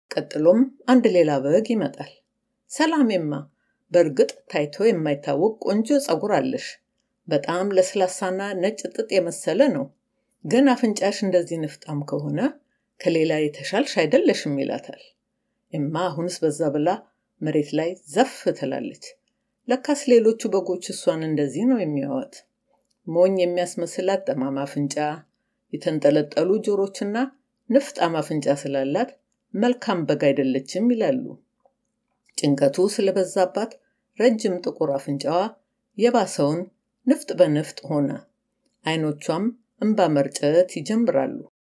ቀጥሎም አንድ ሌላ በግ ይመጣል። ሰላሜማ፣ በእርግጥ ታይቶ የማይታወቅ ቆንጆ ፀጉር አለሽ። በጣም ለስላሳና ነጭ ጥጥ የመሰለ ነው። ግን አፍንጫሽ እንደዚህ ንፍጣም ከሆነ ከሌላ የተሻልሽ አይደለሽም ይላታል። እማ አሁንስ በዛ ብላ መሬት ላይ ዘፍ ትላለች። ለካስ ሌሎቹ በጎች እሷን እንደዚህ ነው የሚያዋት። ሞኝ የሚያስመስላት ጠማማ አፍንጫ፣ የተንጠለጠሉ ጆሮችና ንፍጣም አፍንጫ ስላላት መልካም በግ አይደለችም ይላሉ። ጭንቀቱ ስለበዛባት ረጅም ጥቁር አፍንጫዋ የባሰውን ንፍጥ በንፍጥ ሆነ። አይኖቿም እንባ መርጨት ይጀምራሉ።